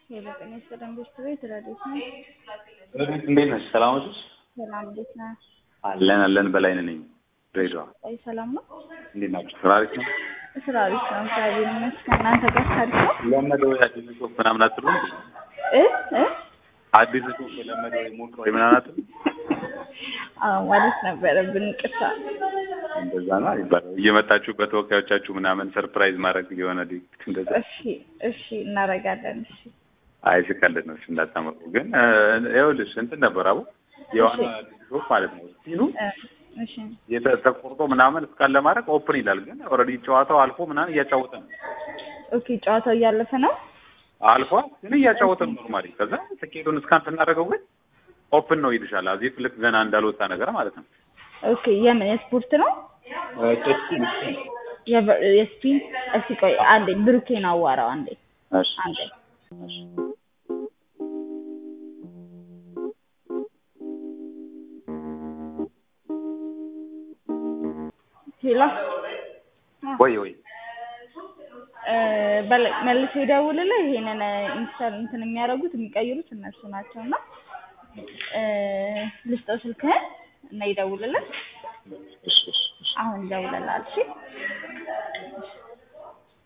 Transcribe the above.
የበቀን የሰላም ቤት ቤት ረዴት ነው። ረዴት እንዴት ነሽ? ሰላም ነሽ? ሰላም እንዴት ነህ? አለን አለን በላይ ነኝ። ድሬዳዋ አይ ሰላም ነው። እንዴት ናችሁ? ስራ አሪፍ ነው? ስራ አሪፍ ነው። እግዚአብሔር ይመስገን። እናንተ ጋር ታሪፍ ነው? ለመደው አዲስ ጽሁፍ ምናምን አትሉም? እ እ አዲስ ጽሁፍ ለመደው ሞቅ ወይ ምናምን አትሉም? አዎ ማለት ነበረብን። ቅርታ እንደዛ ነው ይባላል። እየመጣችሁ በተወካዮቻችሁ ምናምን ሰርፕራይዝ ማድረግ የሆነ ዲክ እንደዛ። እሺ እሺ እናደርጋለን። እሺ አይ ስቀልድ ነው። እሺ እንዳታመቁ። ግን እ፣ ይኸውልሽ እንትን ነበር አቡ የዋና አዲስ ጽሁፍ ማለት ነው ሲሉ እ፣ እሺ የተ- ተቆርጦ ምናምን እስካን ለማድረግ ኦፕን ይላል። ግን ኦልሬዲ ጨዋታው አልፎ ምናምን እያጫወተ ነው ኦኬ። ጨዋታው እያለፈ ነው። አልፎ ግን እያጫወተ ነው ኖርማሊ። ከዛ ትኬቱን እስካን ስናደርገው ግን ኦፕን ነው ይልሻል። አዚፍ ልክ ገና እንዳልወጣ ነገር ማለት ነው። ኦኬ። የምን የስፖርት ነው? የቨ- የስፒን እስቲ ቆይ አንዴ ብሩኬን አዋራው አንዴ እሺ አንዴ ሄሎ ወይ ወይ እ፣ በለ- መልሶ ይደውልልህ። ይሄንን ኢንስታል እንትን የሚያደርጉት የሚቀይሩት እነሱ ናቸው እና እ፣ ልስጠው ስልክህን እና ይደውልልህ። እሺ እሺ እሺ አሁን ይደውልልሃል። እሺ